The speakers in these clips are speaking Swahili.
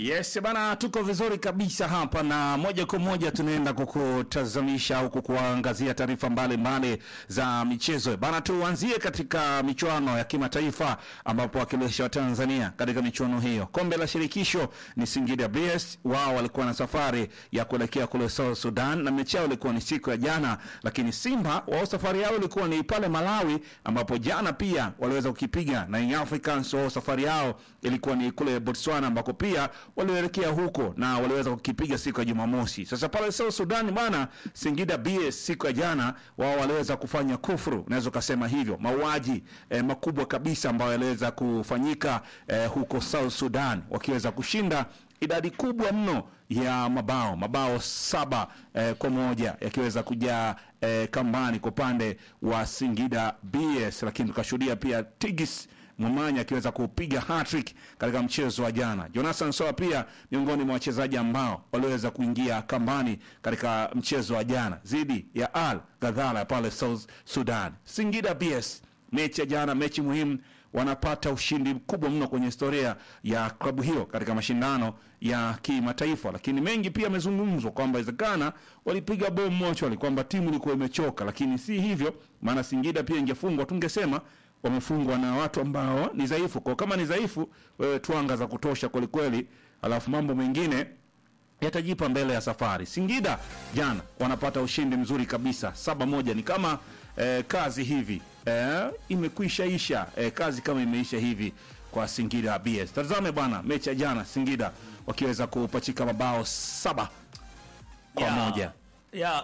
Yes bana, tuko vizuri kabisa hapa na moja kwa moja tunaenda kukutazamisha au kukuangazia taarifa mbalimbali za michezo bana. Tuanzie katika michuano ya kimataifa ambapo wakilishi wa Tanzania katika michuano hiyo, kombe la shirikisho ni Singida BS. Wao walikuwa na safari ya kuelekea kule South Sudan na mechi yao ilikuwa ni siku ya jana, lakini Simba wao safari yao ilikuwa ni pale Malawi, ambapo jana pia waliweza kukipiga na Young Africans. Wao safari yao ilikuwa ni kule Botswana ambako pia walielekea huko na waliweza kukipiga siku ya Jumamosi. Sasa pale South Sudan bwana, Singida BS siku ya jana wao waliweza kufanya kufuru, naweza ukasema hivyo, mauaji eh, makubwa kabisa ambayo yaliweza kufanyika eh, huko South Sudan, wakiweza kushinda idadi kubwa mno ya mabao mabao saba eh, kwa moja yakiweza kujaa eh, kambani kwa upande wa Singida BS, lakini tukashuhudia pia Tigis Mwamanya akiweza kupiga hat-trick katika mchezo wa jana. Jonathan Soa pia miongoni mwa wachezaji ambao waliweza kuingia kambani katika mchezo wa jana dhidi ya Al Ghazala pale South Sudan. Singida BS, mechi ya jana, mechi muhimu, wanapata ushindi mkubwa mno kwenye historia ya klabu hiyo katika mashindano ya kimataifa, lakini mengi pia yamezungumzwa kwamba inawezekana walipiga bomu mochwali, kwamba timu ilikuwa imechoka, lakini si hivyo, maana Singida pia ingefungwa tungesema wamefungwa na watu ambao ni dhaifu. Kwa kama ni dhaifu, wewe twanga za kutosha kwelikweli, alafu mambo mengine yatajipa mbele ya safari. Singida jana wanapata ushindi mzuri kabisa saba moja. Ni kama eh, kazi hivi eh, imekwisha isha eh, kazi kama imeisha hivi kwa Singida BS. Tazame bwana mechi ya jana, Singida wakiweza kupachika mabao saba kwa Ya, moja. ya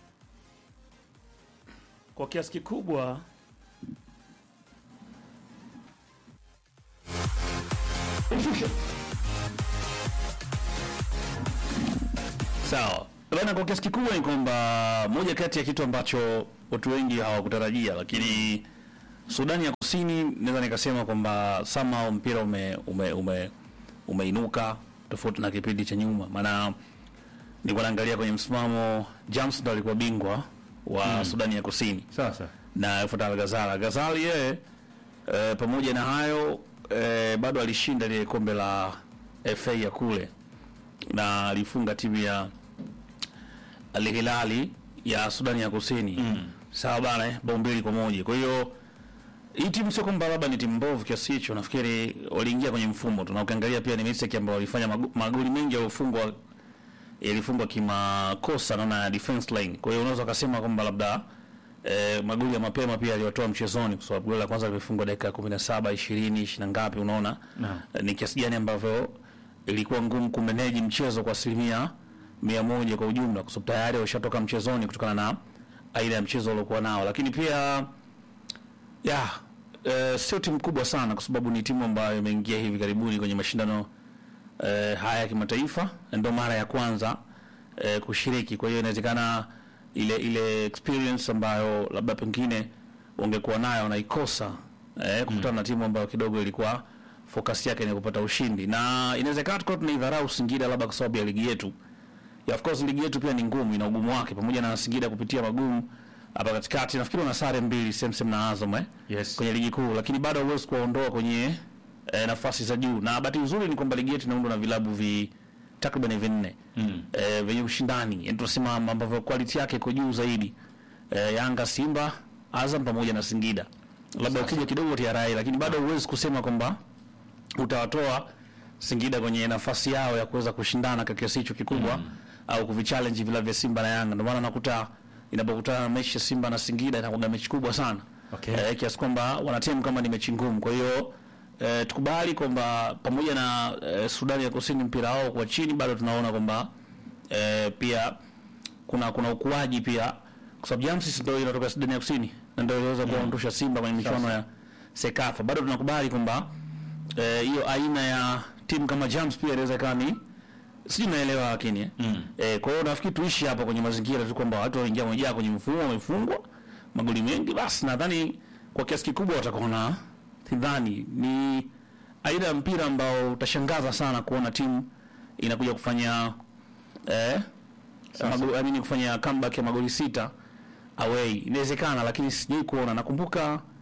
kwa kiasi kikubwa sawa bana. Kwa kiasi kikubwa ni kwamba moja kati ya kitu ambacho watu wengi hawakutarajia, lakini Sudani ya Kusini naweza nikasema kwamba somehow mpira ume, ume, ume, umeinuka tofauti na kipindi cha nyuma, maana nilikuwa naangalia kwenye msimamo, James ndo alikuwa bingwa wa Sudani ya Kusini Sasa na Fatal Gazala. Gazali yeye e, pamoja na hayo e, bado alishinda ile kombe la FA ya kule na alifunga timu ya Al Hilali ya Sudani ya Kusini mm. sawa bana, eh, bao mbili kwa moja. Kwa hiyo hii timu sio kwamba labda ni timu mbovu kiasi hicho, nafikiri waliingia kwenye mfumo tu, na ukiangalia pia ni mistake ambayo walifanya mago- magoli mengi yaliyofungwa yalifungwa kimakosa naona ya defense line. Kwa hiyo unaweza ukasema kwamba labda eh, magoli ya mapema pia aliwatoa mchezoni, kwa sababu goli la kwanza limefungwa dakika ya 17, 20, 20 na ngapi, unaona Naam. eh, ni kiasi gani ambavyo ilikuwa ngumu kumeneji mchezo kwa asilimia mia moja kwa ujumla, kwa sababu tayari washatoka mchezoni kutokana na aina ya mchezo waliokuwa nao, lakini pia ya eh, sio timu kubwa sana, kwa sababu ni timu ambayo imeingia hivi karibuni kwenye mashindano eh, haya ya kimataifa, na ndio mara ya kwanza eh, kushiriki. Kwa hiyo inawezekana ile ile experience ambayo labda pengine ungekuwa nayo unaikosa eh, kukutana na timu ambayo kidogo ilikuwa focus yake ni kupata ushindi, na inawezekana tukawa tunaidharau Singida labda kwa sababu ya ligi yetu ya of course ligi yetu pia ni ngumu, ina ugumu wake, pamoja na Singida kupitia magumu hapa katikati. Nafikiri wana sare mbili same same na Azam eh, Yes. kwenye ligi kuu, lakini bado hauwezi kuwaondoa kwenye eh, nafasi za juu, na bahati nzuri ni kwamba ligi yetu inaundwa na vilabu vi takriban vinne mm. eh, vyenye ushindani, yani tunasema ambavyo quality yake iko juu zaidi eh, Yanga, Simba, Azam pamoja na Singida, labda ukija kidogo TRA, lakini bado huwezi kusema kwamba utawatoa Singida kwenye nafasi yao ya kuweza kushindana kwa kiasi hicho kikubwa au kuvichallenge vila vya Simba na Yanga. Ndio maana nakuta inapokutana na mechi ya Simba na Singida inakuwa mechi kubwa sana Okay. eh, kiasi kwamba wanatemu kama ni mechi ngumu. Kwa hiyo eh, tukubali kwamba pamoja na eh, Sudani ya Kusini mpira wao kwa chini, bado tunaona kwamba eh, pia kuna kuna ukuaji pia, kwa sababu James ndio inatoka Sudani ya Kusini na ndio iliweza kuondosha Simba kwenye michuano ya Sekafa. Bado tunakubali kwamba eh, hiyo aina ya timu kama Jams pia inaweza ikawa ni sijui naelewa lakini eh. Mm. Eh, kwa hiyo nafikiri tuishi hapa kwenye mazingira tu kwamba watu waingia wamejaa kwenye mfumo wamefungwa magoli mengi, basi nadhani kwa kiasi kikubwa watakuwa na sidhani ni aina ya mpira ambao utashangaza sana kuona timu inakuja kufanya eh, magoli, I mean, kufanya comeback ya magoli sita away. Inawezekana, lakini sijai kuona. Nakumbuka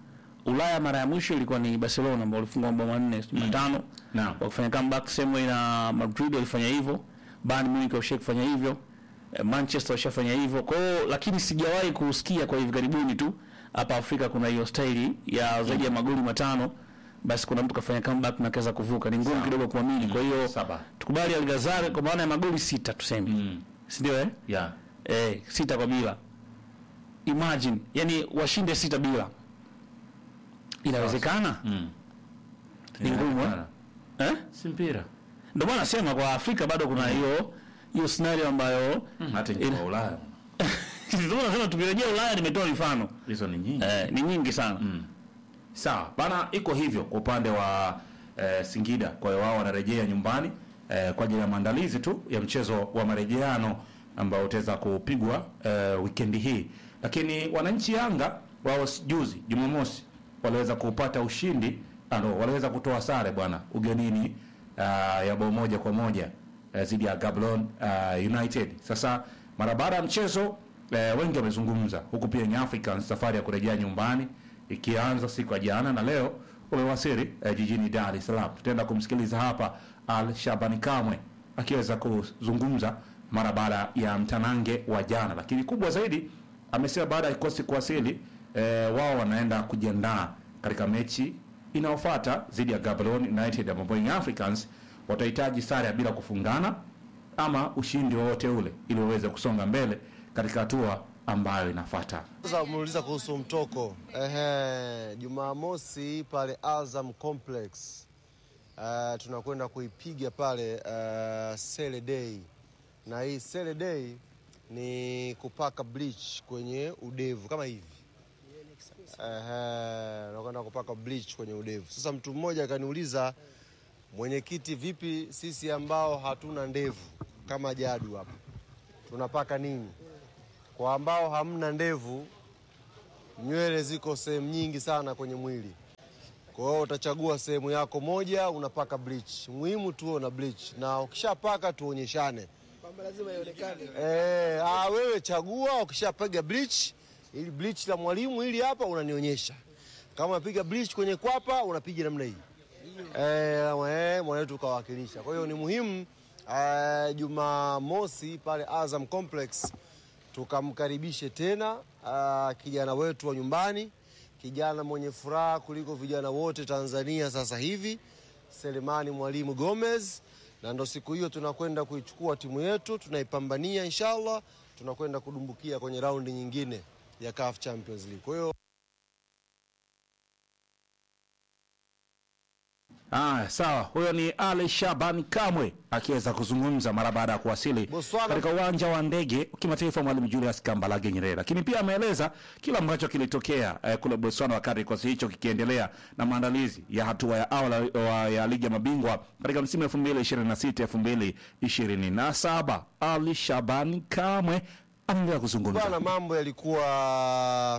Ulaya mara ya mwisho ilikuwa ni Barcelona ambao walifungwa mabao manne sijui matano Naam. wakifanya comeback same way na Madrid walifanya hivyo, Bayern Munich washia kufanya hivyo, eh, Manchester washafanya hivyo. Kwa hiyo lakini sijawahi kusikia kwa hivi karibuni tu hapa Afrika kuna hiyo staili ya zaidi ya magoli matano, basi kuna mtu kafanya comeback na kaweza kuvuka. Ni ngumu kidogo kuamini. Kwa hiyo Saba. tukubali Algazar kwa maana ya magoli sita tuseme, Mm. si ndio eh? Yeah. Eh, sita kwa bila. Imagine, yani washinde sita bila. Inawezekana? Mm. Ni ngumu, eh? Eh? Si mpira. Ndio maana nasema kwa Afrika bado kuna hiyo hiyo scenario ambayo Hata nchi Ina- kwa Ulaya. ndio nasema tukirejea Ulaya nimetoa mifano. Hizo ni nyingi. Eh, ni nyingi sana. Sawa bana, iko hivyo kwa upande wa eh, Singida. Kwa hiyo wao wanarejea nyumbani eh, kwa ajili ya maandalizi tu ya mchezo wa marejeano ambao utaweza kupigwa eh, wikendi hii, lakini wananchi Yanga wao s- juzi Jumamosi waliweza kupata ushindi ano, waliweza kutoa sare bwana ugenini uh, ya bao moja kwa moja eh, dhidi ya Gaborone uh, United. Sasa mara baada ya mchezo eh, wengi wamezungumza, huku pia Young Africans safari ya kurejea nyumbani ikianza siku ya jana na leo wamewasili eh, jijini Dar es Salaam. Tutaenda kumsikiliza hapa Al Shabani Kamwe akiweza kuzungumza mara baada ya mtanange wa jana, lakini kubwa zaidi amesema baada ya kikosi kuwasili eh, wao wanaenda kujiandaa katika mechi inayofuata dhidi ya Gaborone United ambapo Young Africans watahitaji sare ya bila kufungana ama ushindi wowote ule ili waweze kusonga mbele katika hatua ambayo inafuata. Sasa umeuliza kuhusu mtoko. Ehe, Jumamosi pale Azam Complex uh, tunakwenda kuipiga pale uh, Sele Day, na hii Sele Day ni kupaka bleach kwenye udevu kama hivi. Ehe, nakwenda kupaka bleach kwenye udevu. Sasa mtu mmoja akaniuliza, mwenyekiti, vipi sisi ambao hatuna ndevu kama Jadu hapa tunapaka nini? Kwa ambao hamna ndevu, nywele ziko sehemu nyingi sana kwenye mwili. Kwa hiyo utachagua sehemu yako moja, unapaka bleach. Muhimu tuwe na bleach, na ukishapaka tuonyeshane. kwamba lazima ionekane. Eh, ah, wewe chagua, ukishapiga bleach, ili bleach la mwalimu hili hapa unanionyesha. Kama unapiga bleach kwenye kwapa, unapiga namna hii. Eh, eh, mwanetu kawakilisha. Kwa hiyo ni muhimu eh, Jumamosi pale Azam Complex tukamkaribishe tena ah, kijana wetu wa nyumbani, kijana mwenye furaha kuliko vijana wote Tanzania sasa hivi, Selemani Mwalimu Gomez, na ndo siku hiyo tunakwenda kuichukua timu yetu, tunaipambania inshallah, tunakwenda kudumbukia kwenye raundi nyingine ya CAF Champions League. Kwa hiyo Ah, sawa. Huyo ni Ali Shaban Kamwe akiweza kuzungumza mara baada ya kuwasili Botswana. katika uwanja wa ndege wa kimataifa Mwalimu Julius Kambarage Nyerere, lakini pia ameeleza kila ambacho kilitokea eh, kule Botswana wakati kikosi hicho kikiendelea na maandalizi ya hatua ya awali wa- ya ligi ya mabingwa katika msimu 2026 2027. Ali Shaban Kamwe anaendelea kuzungumza. bwana, mambo yalikuwa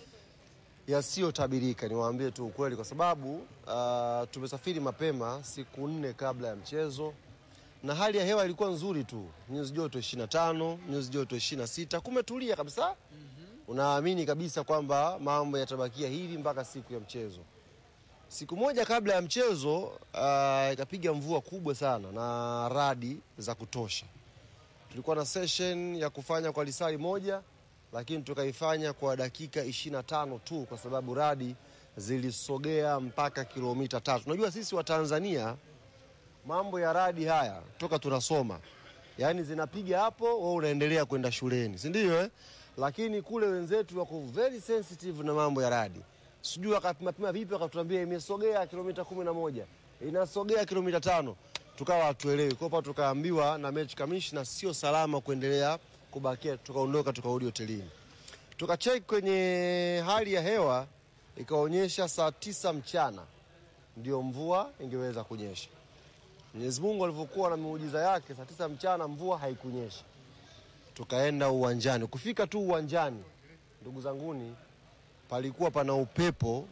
yasiyotabirika, niwaambie tu ukweli, kwa sababu uh, tumesafiri mapema siku nne kabla ya mchezo na hali ya hewa ilikuwa nzuri tu, nyuzi joto 25, nyuzi joto 26, kumetulia kabisa. Unaamini kabisa kwamba mambo yatabakia hivi mpaka siku ya mchezo. Siku moja kabla ya mchezo uh, ikapiga mvua kubwa sana na radi za kutosha. Tulikuwa na session ya kufanya kwa lisali moja, lakini tukaifanya kwa dakika 25 tu, kwa sababu radi zilisogea mpaka kilomita tatu. Unajua sisi wa Tanzania mambo ya radi haya toka tunasoma, yaani zinapiga hapo, wewe unaendelea kwenda shuleni, si ndio eh? Lakini kule wenzetu wako very sensitive na mambo ya radi, sijui wakapimapima vipi, wakatuambia imesogea kilomita kumi na moja inasogea kilomita tano tukawa hatuelewi. Kwa hiyo tukaambiwa na match commissioner sio salama kuendelea kubakia, tukaondoka tukarudi hotelini. Tukacheki kwenye hali ya hewa ikaonyesha saa tisa mchana ndio mvua ingeweza kunyesha. Mwenyezi Mungu alivyokuwa na miujiza yake, saa tisa mchana mvua haikunyesha. Tukaenda uwanjani. Kufika tu uwanjani, ndugu zanguni, palikuwa pana upepo,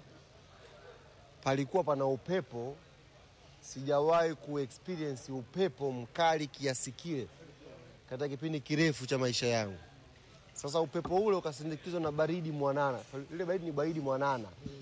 palikuwa pana upepo. Sijawahi kuexperience upepo mkali kiasi kile katika kipindi kirefu cha maisha yangu. Sasa upepo ule ukasindikizwa na baridi mwanana. Ile baridi ni baridi mwanana,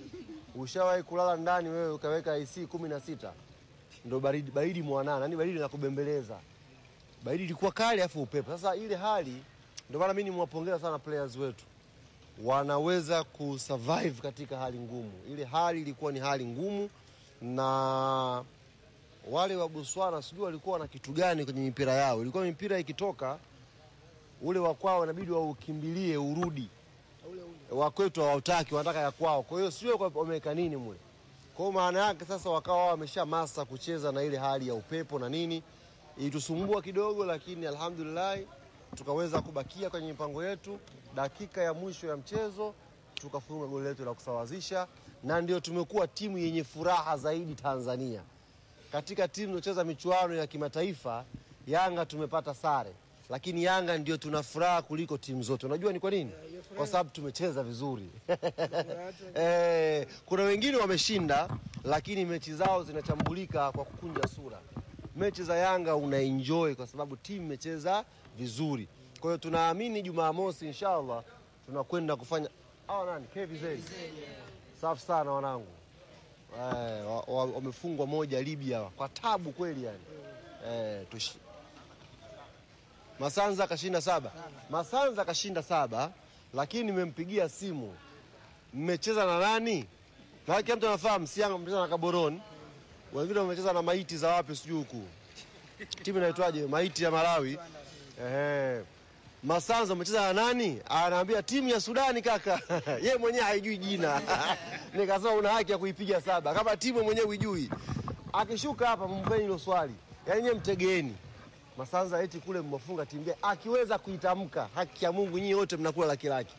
Ushawahi kulala ndani wewe ukaweka IC kumi na sita ndo baridi, baridi mwanana, yani baridi nakubembeleza. Baridi ilikuwa kali afu upepo. Sasa ile hali ndio maana mimi nimwapongeza sana players wetu, wanaweza kusurvive katika hali ngumu. Ile hali ilikuwa ni hali ngumu, na wale wa Botswana sijui walikuwa na kitu gani kwenye mipira yao. Ilikuwa mipira ikitoka ule wa kwao inabidi waukimbilie urudi, wa kwetu hawataki, wanataka ya kwao. Kwa hiyo sio kwa- wameweka nini mule. Kwa hiyo maana yake sasa wakawa wamesha masa kucheza na ile hali ya upepo na nini, ilitusumbua kidogo, lakini alhamdulillah tukaweza kubakia kwenye mipango yetu. Dakika ya mwisho ya mchezo tukafunga goli letu la kusawazisha, na ndio tumekuwa timu yenye furaha zaidi Tanzania katika timu zinazocheza michuano ya kimataifa. Yanga tumepata sare, lakini Yanga ndio tuna furaha kuliko timu zote. Unajua ni kwa nini? Kwa sababu tumecheza vizuri. Eh, kuna wengine wameshinda, lakini mechi zao zinachambulika kwa kukunja sura. Mechi za Yanga una enjoy kwa sababu timu imecheza vizuri. Kwa hiyo tunaamini Jumamosi inshallah tunakwenda kufanya hao nani KVZ. Safi sana wanangu. Eh, wa- wa- wamefungwa moja Libya kwa tabu kweli yani. Eh, tushi. Masanza kashinda saba. Masanza kashinda saba, lakini nimempigia simu. Mmecheza na nani? Na kila mtu anafahamu Sianga mmecheza na Gaborone. Wengine wamecheza na maiti za wapi sijui huku. Timu inaitwaje? Maiti ya Malawi. Ehe. Masanza umecheza na nani? Anaambia timu ya Sudani kaka. Yeye mwenyewe haijui jina. Nikasema una haki ya kuipiga saba. Kama timu mwenyewe huijui. Akishuka hapa mpeni hilo swali. Yaani nyewe mtegeeni. Masanza eti kule mmefunga timu gani? Akiweza kuitamka, haki ya Mungu nyinyi wote mnakula laki laki.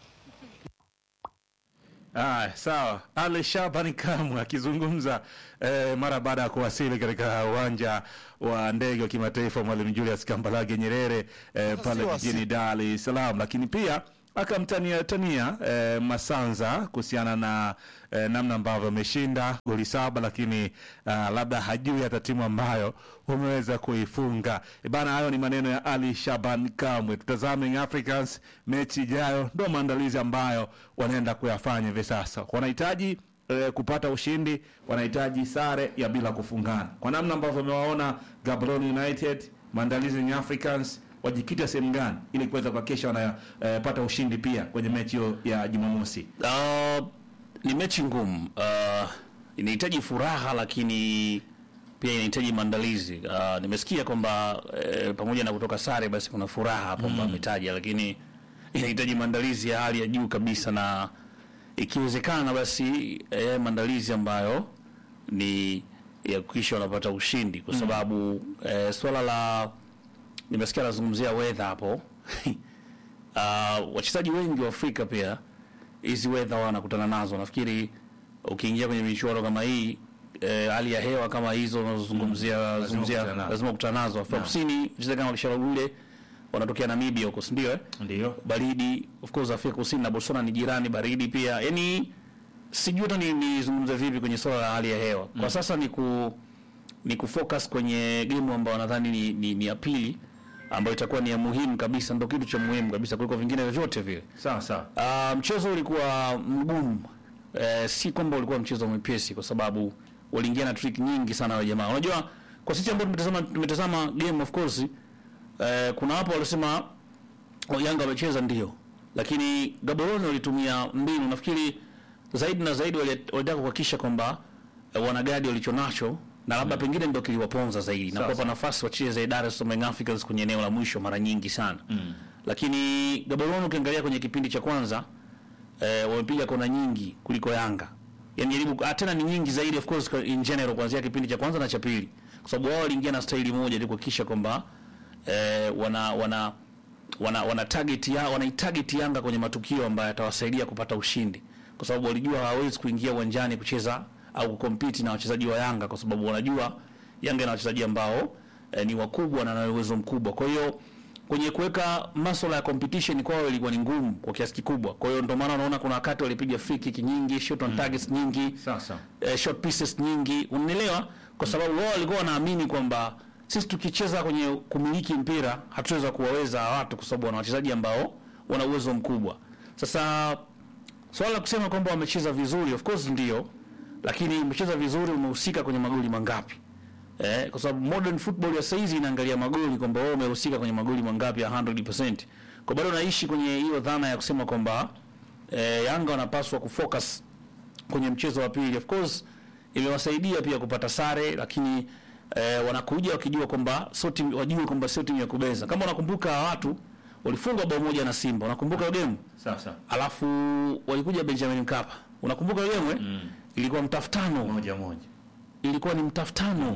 Aya, sawa. Ali Shabani Kamwe akizungumza eh, mara baada ya kuwasili katika uwanja wa ndege wa kimataifa Mwalimu Julius Kambarage Nyerere eh, Sasa pale si wasi- jijini Dar es Salaam, lakini pia akamtania tania eh, Masanza kuhusiana na eh, namna ambavyo ameshinda goli saba, lakini ah, labda hajui hata timu ambayo umeweza kuifunga. E bana, hayo ni maneno ya Ali Shaban Kamwe. Tutazame Young Africans mechi ijayo, ndo maandalizi ambayo wanaenda kuyafanya hivi sasa. Wanahitaji eh, kupata ushindi, wanahitaji sare ya bila kufungana. Kwa namna ambavyo wamewaona Gaborone United, maandalizi ya Young Africans wajikita sehemu gani ili kuweza kuhakikisha wanapata ushindi pia kwenye mechi hiyo ya Jumamosi. Uh, ni mechi ngumu. Uh, inahitaji furaha lakini pia inahitaji maandalizi. Uh, nimesikia kwamba eh, pamoja na kutoka sare basi kuna furaha hapo ambayo ametaja, lakini inahitaji maandalizi ya hali ya juu kabisa, na ikiwezekana basi eh, maandalizi ambayo ni ya kuhakikisha wanapata ushindi, kwa sababu eh, swala la nimesikia anazungumzia weather hapo uh, wachezaji wengi wa Afrika pia hizi weather wanakutana nazo. Nafikiri ukiingia kwenye michuano kama hii eh, hali ya hewa kama hizo unazozungumzia zungumzia kukutana nazo. lazima kukutana nazo. Afrika Kusini mchezaji kama Kisharagule wanatokea Namibia huko, si ndio? eh? Ndio. baridi of course Afrika Kusini na Botswana ni jirani, baridi pia. Yani sijui hata ni- nizungumze vipi kwenye swala la hali ya hewa kwa sasa. Ni ku ni kufocus kwenye game ambayo nadhani ni, ni, ni ya pili ambayo itakuwa ni ya muhimu kabisa, ndio kitu cha muhimu kabisa kuliko vingine vyovyote vile. Sawa sawa. Uh, mchezo ulikuwa mgumu eh, si kwamba ulikuwa mchezo mwepesi, kwa sababu waliingia na trick nyingi sana wa jamaa. Unajua, kwa sisi ambao tumetazama tumetazama game of course eh, kuna wapo walisema oh, Yanga wamecheza ndio, lakini Gaborone walitumia mbinu, nafikiri zaidi na zaidi wali- walitaka kuhakikisha kwamba eh, wanagadi walichonacho na labda pengine ndio kiliwaponza zaidi na Sawa, kuwapa nafasi wacheze Dar es Salaam Young Africans kwenye eneo la mwisho mara nyingi sana mm. Lakini Gaborone ukiangalia kwenye kipindi cha kwanza eh, wamepiga kona nyingi kuliko Yanga. Yaani jaribu ah, tena ni nyingi zaidi of course kwa- in general kuanzia kipindi cha kwanza na cha pili. Kwa sababu wao waliingia na staili moja ili kuhakikisha kwamba eh, wana wana wana, wana target ya wana target Yanga kwenye matukio ambayo yatawasaidia kupata ushindi. Kwa sababu walijua hawawezi kuingia uwanjani kucheza au kucompete na wachezaji wa Yanga kwa sababu wanajua Yanga ina wachezaji ambao eh, ni wakubwa na wana uwezo mkubwa. Kwa hiyo kwenye kuweka masuala ya competition kwao ilikuwa ni ngumu kwa kiasi kikubwa. Kwa hiyo ndio maana unaona kuna wakati walipiga free kick nyingi, shot on targets nyingi, Sawa sawa. eh, short pieces nyingi, unanielewa? Kwa sababu wao walikuwa wanaamini kwamba sisi tukicheza kwenye kumiliki mpira hatuweza kuwaweza watu, kwa sababu wana wachezaji ambao wana uwezo mkubwa. Sasa swala la kusema kwamba wamecheza vizuri, of course ndio, lakini umecheza vizuri, umehusika kwenye magoli mangapi? Eh, kwa sababu modern football ya saizi inaangalia magoli kwamba wewe umehusika kwenye magoli mangapi ya 100%. Kwa bado naishi kwenye hiyo dhana ya kusema kwamba eh, Yanga wanapaswa kufocus kwenye mchezo wa pili. Of course imewasaidia pia kupata sare, lakini eh, wanakuja wakijua kwamba sio timu, wajue kwamba sio timu ya kubeza. Kama unakumbuka watu walifungwa bao moja na Simba, unakumbuka hiyo game? Sasa Alafu walikuja Benjamin Mkapa, unakumbuka hiyo game? eh? Ilikuwa mtafutano moja moja. ilikuwa ni mtafutano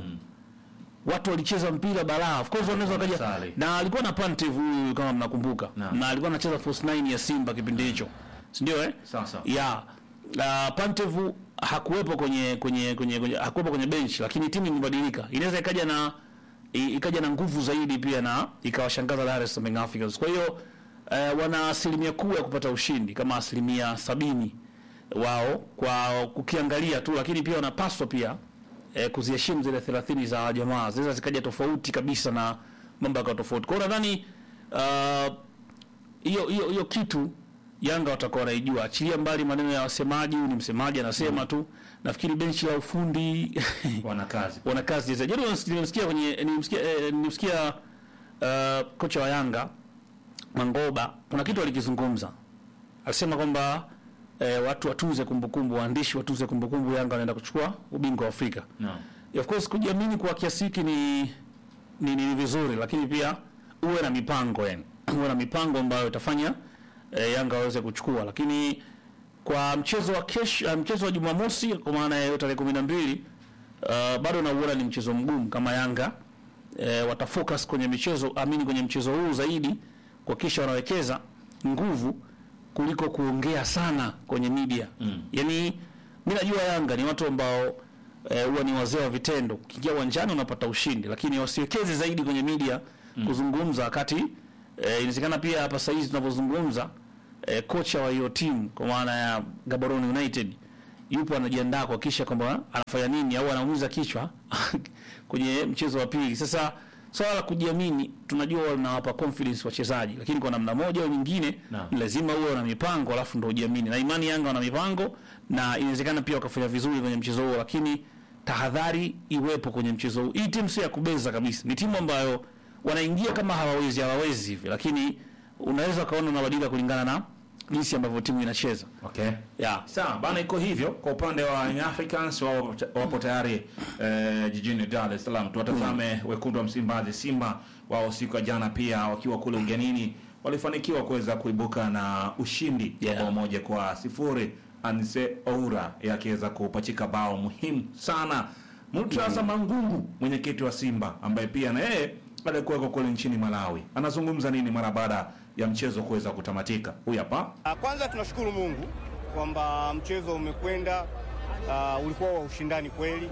watu walicheza mpira balaa of course wanaweza wakaja Sare. na alikuwa na Pantev huyu kama mnakumbuka Naam. na alikuwa anacheza force 9 ya Simba kipindi hicho si ndio eh Sasa. ya uh, Pantev hakuwepo kwenye kwenye kwenye, kwenye hakuwepo kwenye bench lakini timu imebadilika inaweza ikaja na i- ikaja na nguvu zaidi pia na ikawashangaza Dar es Salaam Young Africans kwa hiyo uh, wana asilimia kuu ya kupata ushindi kama asilimia sabini wao kwa kukiangalia tu, lakini pia wanapaswa pia eh, kuziheshimu zile 30 za jamaa, zinaweza zikaja tofauti kabisa na mambo yakawa tofauti. Kwa hiyo nadhani ah, hiyo hiyo hiyo kitu Yanga watakuwa wanaijua, achilia mbali maneno ya wasemaji. Huyu ni msemaji anasema tu, nafikiri benchi la ufundi Wana kazi. wana kazi za jana. Nilimsikia kwenye nilimsikia eh, nilimsikia uh, kocha wa Yanga Mangoba, kuna kitu alikizungumza, alisema kwamba eh, watu watunze kumbukumbu, waandishi watunze kumbukumbu, Yanga wanaenda kuchukua ubingwa wa Afrika. Naam. Of course kujiamini kwa kiasi hiki ni, ni, ni vizuri, lakini pia uwe na mipango yani, uwe na mipango ambayo itafanya eh, Yanga waweze kuchukua, lakini kwa mchezo wa kesho, uh, mchezo wa Jumamosi kwa maana ya tarehe kumi na mbili uh, bado nauona ni mchezo mgumu kama Yanga eh, watafocus kwenye michezo amini kwenye mchezo huu zaidi kuhakikisha wanawekeza nguvu kuliko kuongea sana kwenye media mm. Yani mi najua Yanga ni watu ambao eh, huwa ni wazee wa vitendo. Ukiingia uwanjani unapata ushindi, lakini wasiwekeze zaidi kwenye media kuzungumza, wakati eh, inawezekana pia hapa sasa hizi tunavyozungumza eh, kocha wa hiyo timu kwa maana ya Gaborone United yupo anajiandaa kuhakikisha kwamba anafanya nini au anaumiza kichwa kwenye mchezo wa pili. Sasa swala la kujiamini tunajua wanawapa confidence wachezaji, lakini kwa namna moja au nyingine Naam. lazima uwe na mipango alafu ndo ujiamini, na imani Yanga wana mipango na inawezekana pia wakafanya vizuri kwenye mchezo huo, lakini tahadhari iwepo kwenye mchezo huu. Hii timu sio ya kubeza kabisa, ni timu ambayo wanaingia kama hawawezi hawawezi hivi, lakini unaweza ukaona unabadilika kulingana na jinsi ambavyo timu inacheza Okay. yeah. Sawa bana, iko hivyo kwa upande wa Young Africans, wao wapo tayari eh, jijini Dar es Salaam. Tuwatazame wekundu wa Msimbazi, Simba. Wao siku ya jana pia wakiwa kule ugenini walifanikiwa kuweza kuibuka na ushindi Yeah. wa bao moja kwa sifuri. Anse Oura yakiweza kupachika bao muhimu sana. Murtaza Mangungu, mwenyekiti wa Simba, ambaye pia na yeye alikuweko kule nchini Malawi, anazungumza nini mara baada ya mchezo kuweza kutamatika? Huyu hapa. Ah, Kwanza tunashukuru Mungu kwamba mchezo umekwenda, ah, ulikuwa wa ushindani kweli,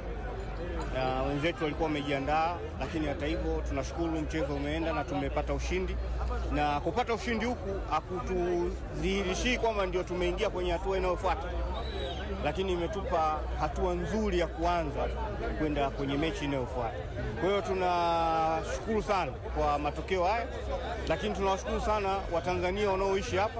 na wenzetu walikuwa wamejiandaa, lakini hata hivyo tunashukuru mchezo umeenda na tumepata ushindi, na kupata ushindi huku hakutudhihirishii kwamba ndio tumeingia kwenye hatua inayofuata, lakini imetupa hatua nzuri ya kuanza kwenda kwenye mechi inayofuata. Kwa hiyo tunashukuru sana kwa matokeo haya, lakini tunawashukuru sana Watanzania wanaoishi hapa,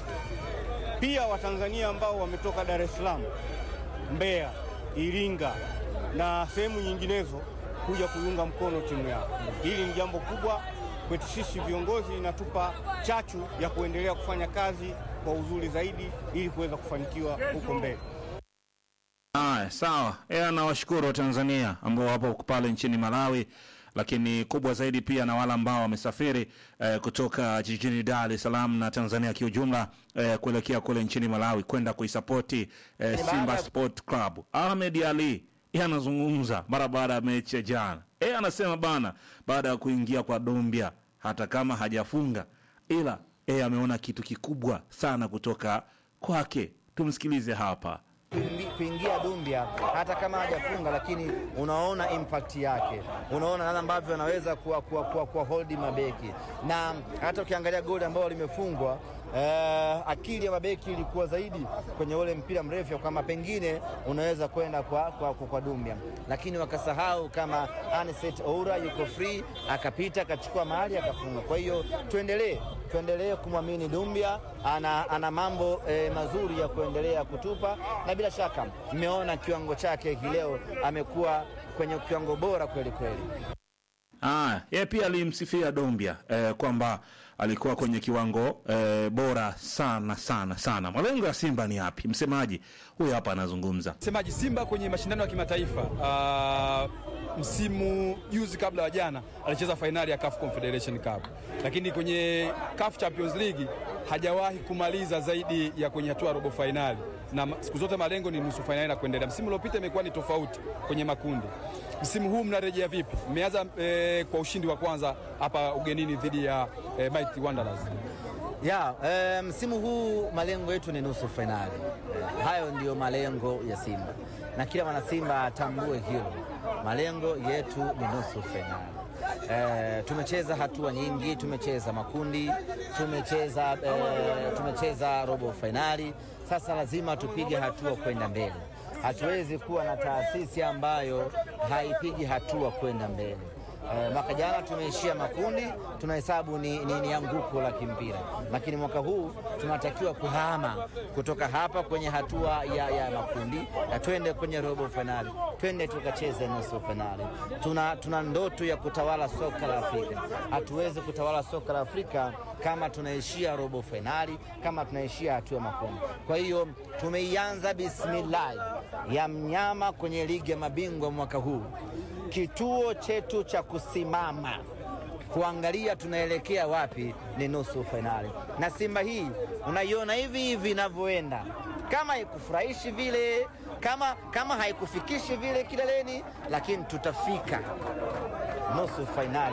pia Watanzania ambao wametoka Dar es Salaam, Mbeya, Iringa na sehemu nyinginezo kuja kuiunga mkono timu yao. Hili ni jambo kubwa kwetu sisi viongozi, inatupa chachu ya kuendelea kufanya kazi kwa uzuri zaidi ili kuweza kufanikiwa huko mbele. Haya, sawa. Yeye anawashukuru Watanzania ambao wapo pale nchini Malawi, lakini kubwa zaidi pia na wale ambao wamesafiri eh, kutoka jijini Dar es Salaam na Tanzania kiujumla eh, kuelekea kule nchini Malawi kwenda kuisapoti eh, Simba Sport Club. Ahmed Ali yeye anazungumza mara baada ya mechi ya jana. Yeye anasema bana, baada ya kuingia kwa Dombia, hata kama hajafunga, ila yeye ameona kitu kikubwa sana kutoka kwake. Tumsikilize hapa. Kuingi- kuingia Dumbia hata kama hajafunga, lakini unaona impact yake, unaona namna ambavyo anaweza kuwa, kuwa, kuwa, kuwa hold mabeki, na hata ukiangalia goli ambalo limefungwa eh, akili ya mabeki ilikuwa zaidi kwenye ule mpira mrefu, kwamba pengine unaweza kwenda kwa, kwa, kwa, kwa Dumbia, lakini wakasahau kama Anicet Oura yuko free, akapita akachukua mahali akafunga. Kwa hiyo tuendelee tuendelee kumwamini Dumbia, ana, ana mambo eh, mazuri ya kuendelea kutupa, na bila shaka mmeona kiwango chake hii leo, amekuwa kwenye kiwango bora kweli kweli. Ah, yeye pia alimsifia Dombia eh, kwamba alikuwa kwenye kiwango eh, bora sana sana sana. Malengo ya Simba ni yapi? Msemaji huyu hapa anazungumza. Msemaji Simba kwenye mashindano ya kimataifa uh, msimu juzi kabla ya jana alicheza fainali ya CAF Confederation Cup, lakini kwenye CAF Champions League hajawahi kumaliza zaidi ya kwenye hatua ya robo fainali, na ma- siku zote malengo ni nusu fainali na kuendelea. Msimu uliopita imekuwa ni tofauti kwenye makundi. Msimu huu mnarejea vipi? Mmeanza eh, kwa ushindi wa kwanza hapa ugenini dhidi ya eh, Mighty Wanderers. Ya, eh, msimu huu malengo yetu ni nusu fainali. Eh, hayo ndiyo malengo ya Simba na kila mwana Simba atambue hilo, malengo yetu ni nusu fainali. Eh, tumecheza hatua nyingi, tumecheza makundi, tumecheza, eh, tumecheza robo fainali. Sasa lazima tupige hatua kwenda mbele. Hatuwezi kuwa na taasisi ambayo haipigi hatua kwenda mbele. Eh, mwaka jana tumeishia makundi, tunahesabu ni, ni, ni anguko la kimpira, lakini mwaka huu tunatakiwa kuhama kutoka hapa kwenye hatua ya, ya makundi na twende kwenye robo fainali, twende tukacheze nusu fainali. Tuna, tuna ndoto ya kutawala soka la Afrika. Hatuwezi kutawala soka la Afrika kama tunaishia robo fainali, kama tunaishia hatua ya makundi. Kwa hiyo tumeianza bismillah ya mnyama kwenye ligi ya mabingwa mwaka huu kituo chetu cha kusimama kuangalia tunaelekea wapi ni nusu fainali. Na Simba hii unaiona hivi hivi inavyoenda, kama haikufurahishi vile, kama, kama haikufikishi vile kileleni, lakini tutafika nusu fainali.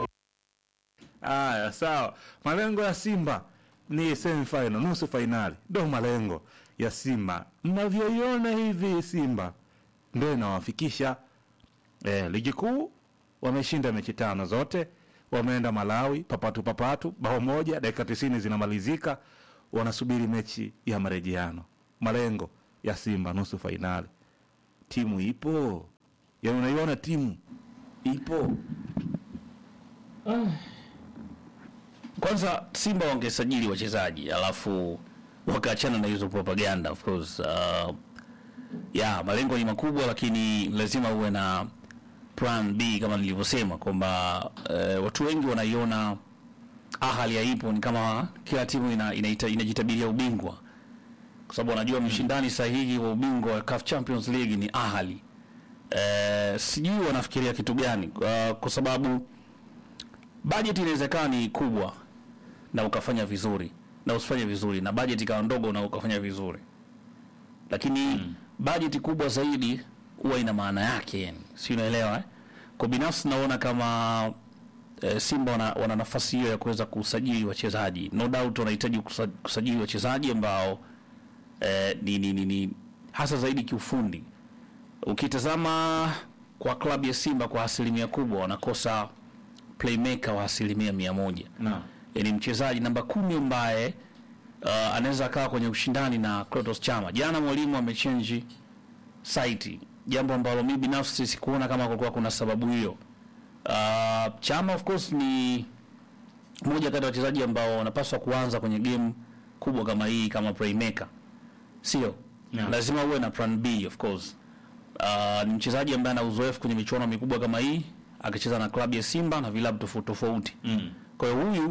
Haya, sawa. Malengo ya Simba ni semifinal, nusu fainali, ndo malengo ya Simba. Mnavyoiona hivi, Simba ndo inawafikisha eh, ligi kuu. Wameshinda mechi tano zote, wameenda Malawi papatu papatu, bao moja, dakika tisini zinamalizika, wanasubiri mechi ya marejeano. Malengo ya Simba nusu fainali, timu ipo, yaani unaiona timu ipo. Kwanza Simba wangesajili wachezaji alafu wakaachana na hizo propaganda of course. Uh, ya malengo ni makubwa, lakini lazima uwe na plan B kama nilivyosema kwamba uh, watu wengi wanaiona ahali haipo, ni kama kila timu ina, inaita, inajitabiria ubingwa kwa sababu wanajua mshindani sahihi wa ubingwa wa CAF Champions League ni Ahali. Uh, sijui wanafikiria kitu gani uh, kwa sababu bajeti inawezekana ni kubwa na ukafanya vizuri na usifanye vizuri, na bajeti ikawa ndogo na ukafanya vizuri, lakini mm. bajeti kubwa zaidi huwa ina maana yake, yani si unaelewa eh? Kwa binafsi naona kama eh, Simba wana, wana nafasi hiyo ya kuweza kusajili wachezaji, no doubt wanahitaji kusa- kusajili wachezaji ambao eh, ni, ni, ni, ni hasa zaidi kiufundi. Ukitazama kwa klabu ya Simba kwa asilimia kubwa wanakosa playmaker wa asilimia mia moja Naam. yani mchezaji namba kumi ambaye uh, anaweza akawa kwenye ushindani na Clatous Chama. Jana mwalimu amechange site, jambo ambalo mimi binafsi sikuona kama kulikuwa kuna sababu hiyo. Uh, Chama of course ni moja kati ya wachezaji ambao wanapaswa kuanza kwenye game kubwa kama hii kama playmaker, sio Yeah. lazima uwe na plan B of course. Uh, ni mchezaji ambaye ana uzoefu kwenye michuano mikubwa kama hii akicheza na klabu ya Simba na vilabu tofauti tofauti. Mm. Kwa hiyo huyu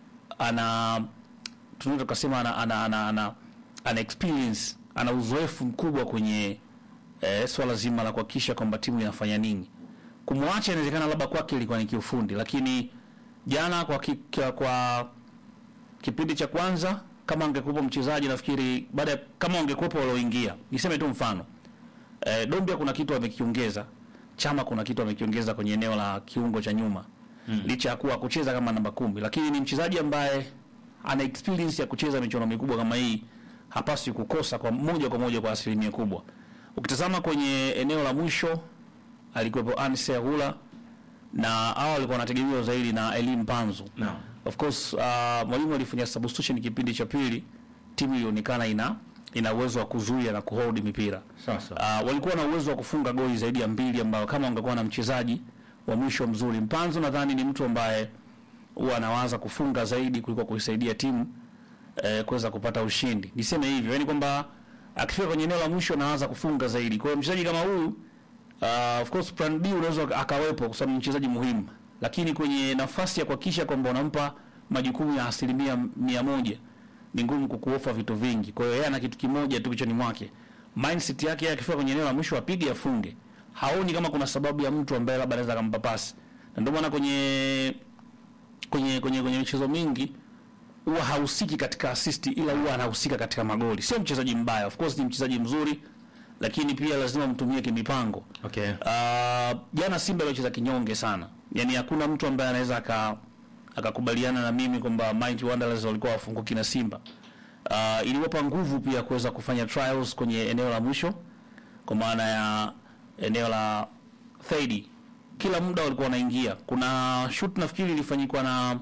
ana tunaweza tukasema ana, ana, ana, ana, ana experience ana uzoefu mkubwa kwenye eh, swala zima la kuhakikisha kwamba timu inafanya nini. Kumwacha inawezekana labda kwake ilikuwa ni kiufundi, lakini jana kwa, ki, kwa, kwa kipindi cha kwanza kama angekuwepo mchezaji nafikiri baada ya- kama angekuwepo walioingia, niseme tu mfano eh, Dombia kuna kitu amekiongeza, Chama kuna kitu amekiongeza kwenye eneo la kiungo cha nyuma mm. licha ya kuwa kucheza kama namba kumi, lakini ni mchezaji ambaye ana experience ya kucheza michuano mikubwa kama hii, hapaswi kukosa kwa moja kwa moja kwa asilimia kubwa. Ukitazama kwenye eneo la mwisho alikuwepo Anse Agula na hao walikuwa wanategemewa zaidi na Elim Panzu Naam. of course uh, mwalimu alifanya substitution kipindi cha pili, timu ilionekana ina ina uwezo wa kuzuia na kuhold mipira. Sasa. Uh, walikuwa na uwezo wa kufunga goli zaidi ya mbili ambao kama wangekuwa na mchezaji wa mwisho mzuri. Mpanzo nadhani ni mtu ambaye huwa anawaza kufunga zaidi kuliko kuisaidia timu eh, kuweza kupata ushindi. Niseme hivyo, yani kwamba akifika kwenye eneo la mwisho anaanza kufunga zaidi. Kwa hiyo mchezaji kama huyu uh, of course plan B unaweza akawepo kwa sababu ni mchezaji muhimu, lakini kwenye nafasi ya kuhakikisha kwamba unampa majukumu ya asilimia mia moja ni ngumu kukuofa vitu vingi. Kwa hiyo yeye ana kitu kimoja tu kichwani mwake, mindset yake yeye akifika kwenye eneo la mwisho apige afunge, haoni kama kuna sababu ya mtu ambaye labda anaweza akampa pasi, na ndio maana kwenye kwenye kwenye kwenye michezo mingi huwa hahusiki katika assist, ila huwa anahusika katika magoli. Sio mchezaji mbaya, of course ni mchezaji mzuri, lakini pia lazima mtumie kimipango. Okay. Ah, jana Simba ilicheza kinyonge sana, yaani hakuna mtu ambaye anaweza aka akakubaliana na mimi kwamba Mighty Wanderers walikuwa wafunguki na Simba. Uh, iliwapa nguvu pia kuweza kufanya trials kwenye eneo la mwisho, kwa maana ya eneo la third. Kila muda walikuwa wanaingia. Kuna shoot nafikiri ilifanyikwa na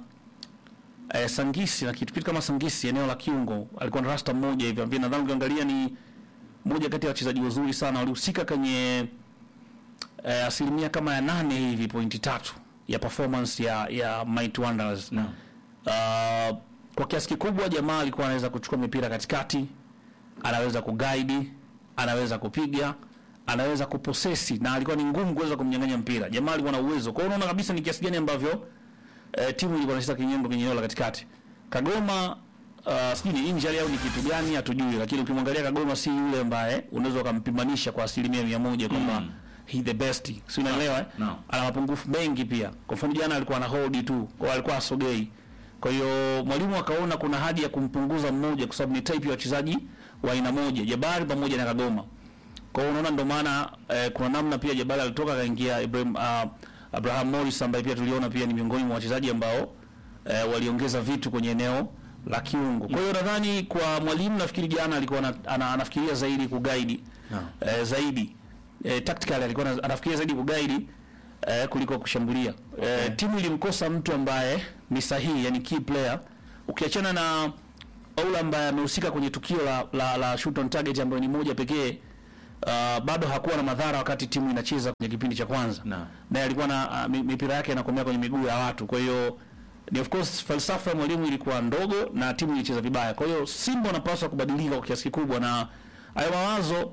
eh, Sangisi na kitu kitu kama Sangisi, eneo la kiungo, alikuwa na rasta mmoja hivi ambaye nadhani ukiangalia ni moja kati ya wachezaji wazuri sana walihusika kwenye eh, asilimia kama ya nane hivi pointi tatu ya performance ya ya Mighty Wanderers. Naam. Uh, kwa kiasi kikubwa jamaa alikuwa anaweza kuchukua mipira katikati, anaweza kuguide, anaweza kupiga, anaweza kuposesi na alikuwa ni ngumu kuweza kumnyang'anya mpira. Jamaa alikuwa na uwezo. Kwa hiyo unaona kabisa ni kiasi gani ambavyo eh, timu ilikuwa inacheza kinyembo kwenye eneo la katikati. Kagoma uh, sijui ni injury au ni kitu gani hatujui, lakini ukimwangalia Kagoma si yule ambaye unaweza ukampimanisha kwa asilimia mia moja kwamba he the best, si unaelewa? eh? no. Ana mapungufu mengi pia. Kwa mfano jana alikuwa na hold tu, kwa hiyo alikuwa asogei. Kwa hiyo mwalimu akaona kuna haja ya kumpunguza mmoja, kwa sababu ni type ya wachezaji wa aina moja, Jabari pamoja na Kagoma. Kwa hiyo unaona, ndio maana eh, kuna namna pia Jabari alitoka akaingia Ibrahim uh, Abraham Morris ambaye pia tuliona pia ni miongoni mwa wachezaji ambao eh, waliongeza vitu kwenye eneo la kiungo. Kwa hiyo nadhani kwa mwalimu nafikiri jana alikuwa ana, ana, anafikiria zaidi kuguide eh, zaidi eh, tactically alikuwa ana- anafikiria zaidi kuguide eh, kuliko kushambulia. Eh, timu ilimkosa mtu ambaye ni sahihi, yani key player. Ukiachana na Oula ambaye amehusika kwenye tukio la, la, la shoot on target ambayo ni moja pekee uh, bado hakuwa na madhara wakati timu inacheza kwenye kipindi cha kwanza Naam. naye alikuwa na uh, mi- mipira yake inakomea kwenye miguu ya watu. Kwa hiyo ni of course falsafa ya mwalimu ilikuwa ndogo na timu ilicheza vibaya. Kwa hiyo Simba wanapaswa kubadilika kwa kiasi kikubwa, na hayo mawazo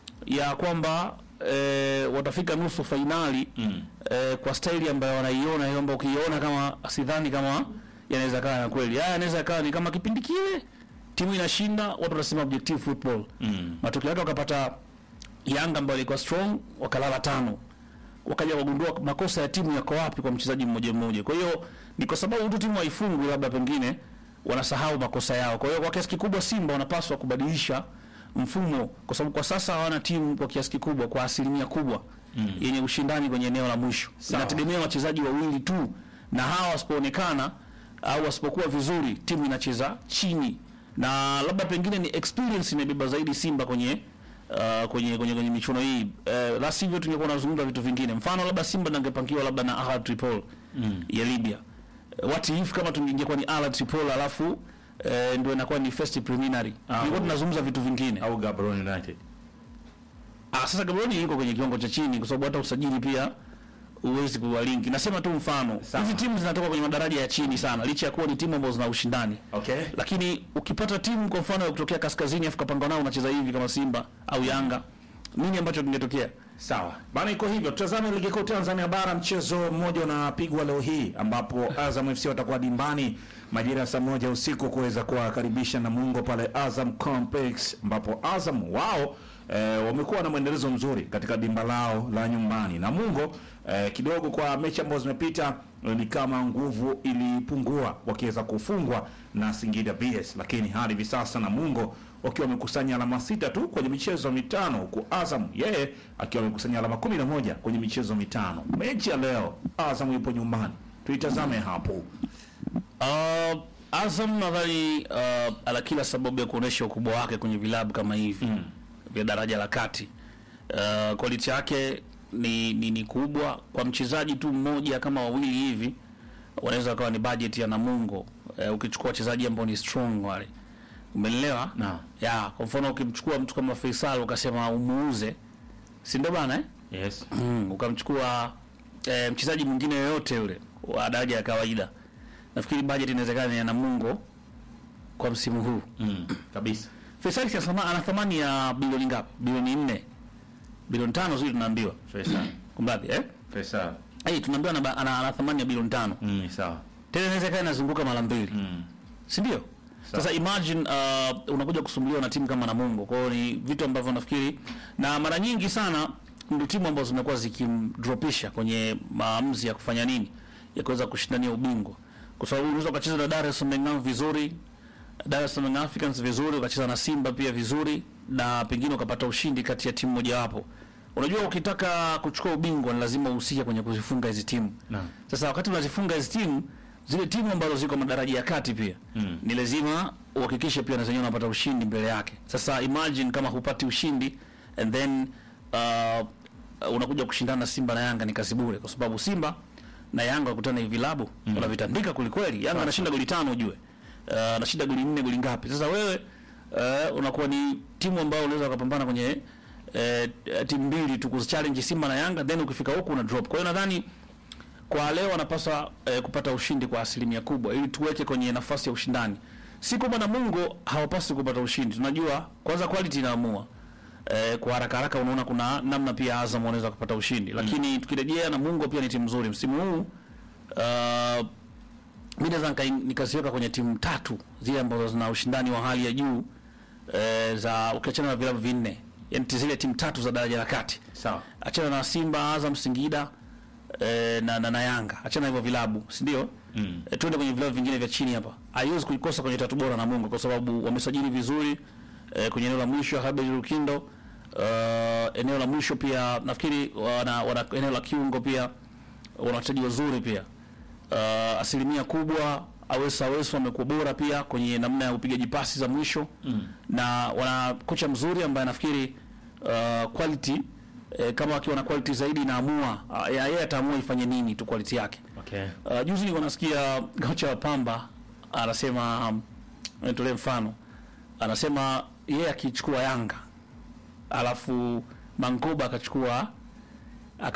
ya kwamba e, watafika nusu fainali mm. e, kwa staili ambayo wanaiona hiyo, ambayo ukiiona kama sidhani kama yanaweza kawa na kweli. Haya yanaweza kawa ni kama kipindi kile timu inashinda, watu wanasema objective football mm. matokeo yake wakapata Yanga ambayo ilikuwa strong wakalala tano wakaja wagundua makosa ya timu yako wapi kwa mchezaji mmoja mmoja. Kwa hiyo ni kwa sababu tu timu haifungwi, labda pengine wanasahau makosa yao. Kwa hiyo kwa kiasi kikubwa Simba wanapaswa kubadilisha mfumo, kwa sababu kwa sasa hawana timu kwa kiasi kikubwa, kwa asilimia kubwa mm. yenye ushindani kwenye eneo la mwisho. Inategemea wachezaji wawili tu, na hawa wasipoonekana au wasipokuwa vizuri, timu inacheza chini, na labda pengine ni experience imebeba zaidi Simba kwenye uh, kwenye kwenye kwenye michuano hii uh, la sivyo tungekuwa tunazungumza vitu vingine. Mfano labda Simba nangepangiwa labda na Ahad Tripoli mm. ya Libya. Uh, what if kama tungekuwa ni Ahad Tripoli alafu uh, ndio inakuwa ni first preliminary. Tungekuwa tunazungumza vitu vingine. au Gaborone United. Ah, sasa Gaborone yuko kwenye kiwango cha chini kwa sababu hata usajili pia huwezi kuwalinki. Nasema tu mfano. Sawa. Hizi timu zinatoka kwenye madaraja ya chini sana licha ya kuwa ni timu ambazo zina ushindani. Okay. Lakini ukipata timu kwa mfano ya kutokea kaskazini afu kapanga nao unacheza hivi kama Simba au Yanga, nini ambacho kingetokea? Sawa bana, iko hivyo. Tutazame ligi kuu Tanzania bara. Mchezo mmoja unapigwa leo hii ambapo Azam FC watakuwa dimbani majira ya saa moja usiku kuweza kuwakaribisha Namungo pale Azam Complex, ambapo Azam wao eh, wamekuwa na mwendelezo mzuri katika dimba lao la nyumbani. Namungo eh, kidogo kwa mechi ambazo zimepita eh, ni kama nguvu ilipungua wakiweza kufungwa na Singida BS, lakini hadi hivi sasa Namungo wakiwa wamekusanya alama sita tu kwenye michezo mitano huku Azam yeye akiwa amekusanya alama kumi na moja kwenye michezo mitano. Mechi ya leo Azam yupo nyumbani, tuitazame hapo. Uh, Azam nadhani uh, ana kila sababu ya kuonesha ukubwa wake kwenye vilabu kama hivi mm. vya daraja la kati. Uh, quality yake ni, ni, ni kubwa kwa mchezaji tu mmoja kama wawili hivi wanaweza wakawa ni budget ya Namungo eh, ukichukua wachezaji ambao ni strong wale, umeelewa? Naam. ya kwa mfano ukimchukua mtu kama Faisal ukasema umuuze, si ndio bana eh? Yes. mm, ukamchukua eh, mchezaji mwingine yoyote yule wa daraja ya kawaida, nafikiri budget inawezekana ni ya Namungo kwa msimu huu. Mm. Kabisa. Faisal si asama- ana thamani ya bilioni ngapi? Bilioni nne, bilioni tano zile tunaambiwa, Faisal. kumradhi eh? Faisal. Hey, tunaambiwa ana, ana, ana thamani ya bilioni tano Mm, sawa. tena inaweza ikawa inazunguka mara mbili Mm. si ndio? Sasa imagine uh, unakuja kusumbuliwa na timu kama Namungo. Kwa hiyo ni vitu ambavyo nafikiri, na mara nyingi sana ndio timu ambazo zimekuwa zikimdropisha kwenye maamuzi ya kufanya nini, ya kuweza kushindania ubingwa, kwa sababu unaweza ukacheza na Dar es Salaam Young vizuri, Dar es Salaam Young Africans vizuri, ukacheza na Simba pia vizuri, na pengine ukapata ushindi kati ya timu mojawapo. Unajua, ukitaka kuchukua ubingwa ni lazima uhusike kwenye kuzifunga hizi timu. Naam. Sasa wakati unazifunga hizi timu, zile timu ambazo ziko madaraja ya kati pia Mm. ni lazima uhakikishe pia na zenyewe unapata ushindi mbele yake. Sasa imagine kama hupati ushindi and then uh, unakuja kushindana na Simba na Yanga ni kazi bure, kwa sababu Simba na Yanga wakutana hivi vilabu mm. wanavitandika kulikweli. Yanga anashinda goli tano ujue, uh, anashinda goli nne goli ngapi? Sasa wewe uh, unakuwa ni timu ambayo unaweza ukapambana kwenye uh, timu mbili tu kuzichallenge Simba na Yanga, then ukifika huku una drop. Kwa hiyo nadhani kwa leo wanapaswa eh, kupata ushindi kwa asilimia kubwa ili tuweke kwenye nafasi ya ushindani. Si kwamba Namungo hawapaswi kupata ushindi, tunajua kwanza quality inaamua. Eh, kwa haraka haraka unaona kuna namna pia Azam wanaweza kupata ushindi, lakini tukirejea Namungo pia ni timu nzuri msimu huu. Uh, mimi naweza nika- nikaziweka kwenye timu tatu zile ambazo zina ushindani wa hali ya juu eh, za ukiachana na vilabu vinne, yani zile timu tatu za daraja la kati Sawa. achana na Simba, Azam, Singida eh, na, na, na Yanga, achana hivyo vilabu, si ndio? Mm. E, tuende kwenye vilabu vingine vya chini hapa. Haiwezi kuikosa kwenye tatu bora Namungo kwa sababu wamesajili vizuri eh, kwenye eneo la mwisho Habel Lukindo uh, eneo la mwisho pia nafikiri wana, wana eneo la kiungo pia wana wachezaji wazuri pia uh, asilimia kubwa Awesa Aweso amekuwa bora pia kwenye namna ya upigaji pasi za mwisho mm. na wana kocha mzuri ambaye nafikiri uh, quality eh, kama akiwa na quality zaidi inaamua uh, yeye ataamua ifanye nini tu quality yake Okay. Uh, juzi nilikuwa nasikia kocha wa Pamba anasema um, nitolee mfano, anasema yeye akichukua Yanga alafu Mangoba akachukua